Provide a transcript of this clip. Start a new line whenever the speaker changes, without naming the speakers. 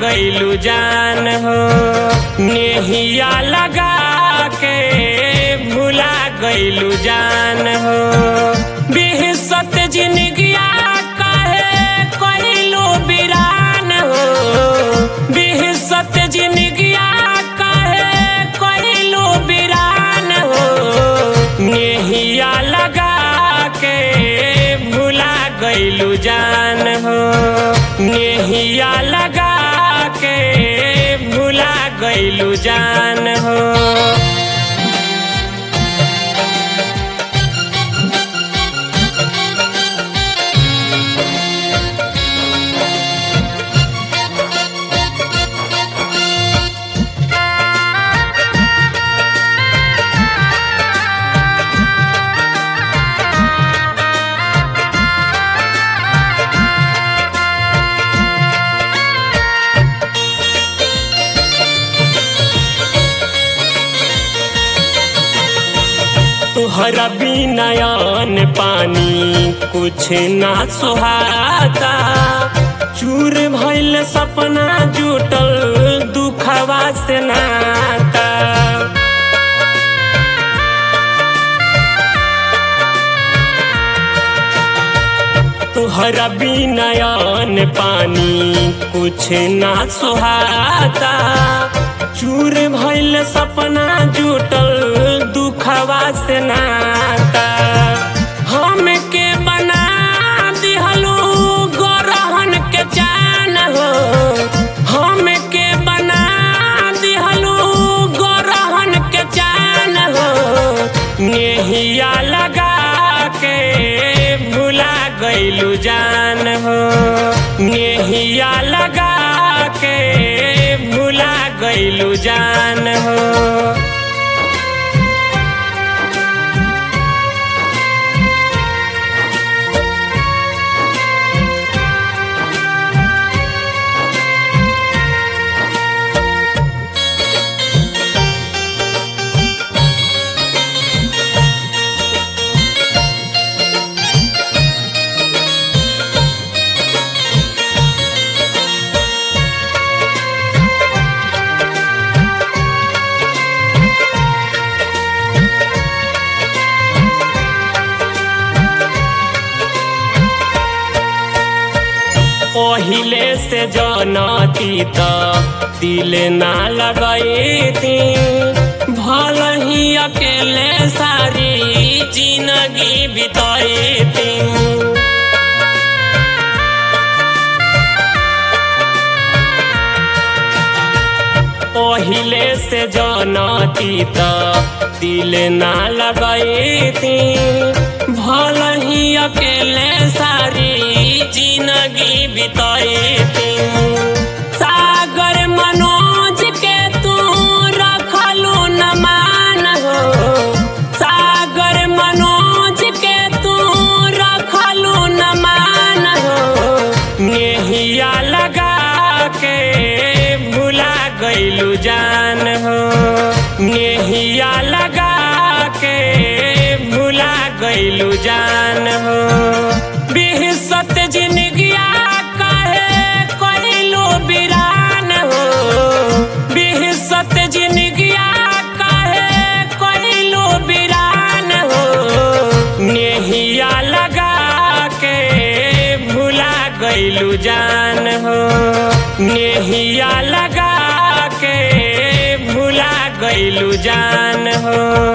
गईलू जान हो नेहिया लगा के भुला गईलू जान हो बिहसत जिंदगिया कहे कईलू बिरान हो बिहसत जिंदगिया कहे कईलू बिरान हो नेहिया लगा के भुला गईलू जान हो नेहिया लगा के भुला गईलू जान हो तुहरा बिनयन पानी कुछ ना सुहाता चूर भइल सपना जुटल दुखवा से नाता तुहरा बिनयन पानी कुछ ना सुहाता चूर भइल सपना जुटल दुखवा से नाता हमके बना दिहलू गरहन के जान हो हमके बना दिहलू गरहन के जान हो नेहिया लगा के भुला गईलू जान हो नेहिया लगा के भुला गईलू जान हो पहिले से जनती त दिल ना लगैती भल ही अकेले सारी जिंदगी बितैती पहिले से जनती त दिल ना लगैती भल ही अकेले सारी जिंदगी बितैती सागर मनोज के तू रखलू न मान हो सागर मनोज के तू रखलू न मान हो नेहिया लगा के भुला गईलू जान हो नेहिया लगा के भुला गईलू जान हो बिहसत जिंदगिया कहे कईलू बिरान हो बिहसत जिंदगिया कहे कईलू बिरान हो नेहिया लगा के भुला गईलू जान हो नेहिया लगा के भुला गईलू जान हो